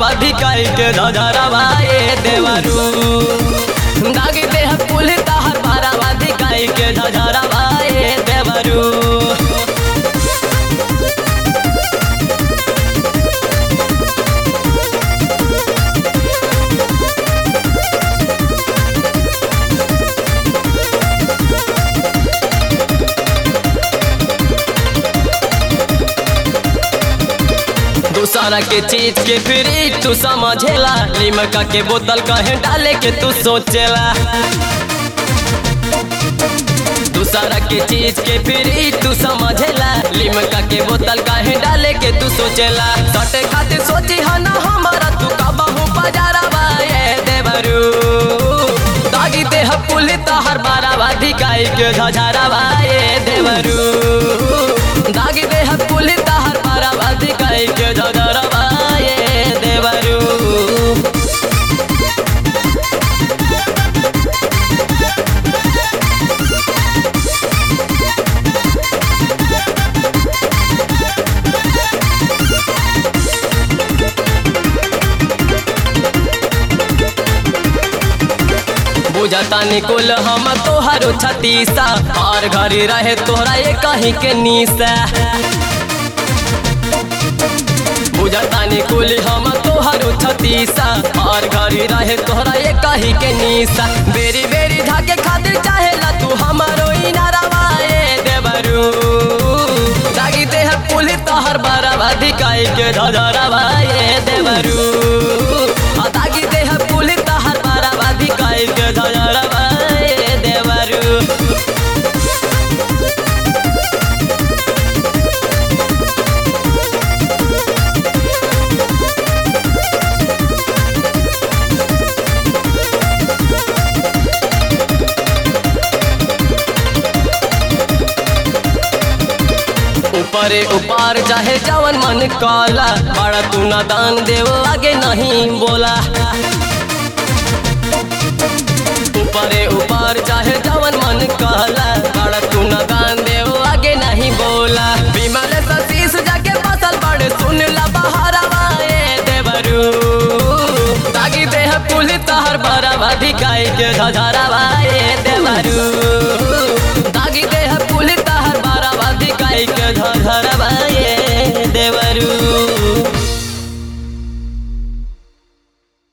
बारावा धिकाई के धधरवा ए देवरू दागी देह कुल तहर बारावा धिकाई के धधरवा ए देवरू दूसरा के चीज के फ्री तू समझेला लिमका के बोतल कहे डाले के तू सोचेला दूसरा के चीज के फ्री तू समझेला लिमका के बोतल कहे डाले के तू सोचेला सटे खातिर सोची हा ना हमारा तू कबहू बाजारवा ए देवरू दागी देह पुल तहर बारावा धिकाई के झझारवा ए देवरू दागी देह पुल तहर बारावा धिकाई के झझारवा ए देवरू बुझता निकुल हम तोहरो छतीसा और घरी रहे तोहरा ये कहीं के नीसा बुझता निकुल हम तोहरो छतीसा और घरी रहे तोहरा ये कहीं के नीसा बेरी बेरी धाके खातिर चाहेला तू हमारो इनारवा ए देवरू दागी देह पुल तोहर बराबा धिकाई के धधरवा ए देवरू आ दागी देह पुल तोहर बराबा धिकाई के धधरवा ए देवरू ऊपरे ऊपर चाहे जवन मन काला बड़ा तू ना दान देव आगे नहीं बोला ऊपरे ऊपर चाहे जवन मन काला बड़ा तू ना दान देव आगे नहीं बोला विमल सतीश जाके फसल बड़े सुन ला बहारवा ए देवरू तागी देह पुल तहर बरावा धिकाई के धधरवा ए देवरू तागी देह पुल तहर बरावा धिकाई के धधरवा ए देवरू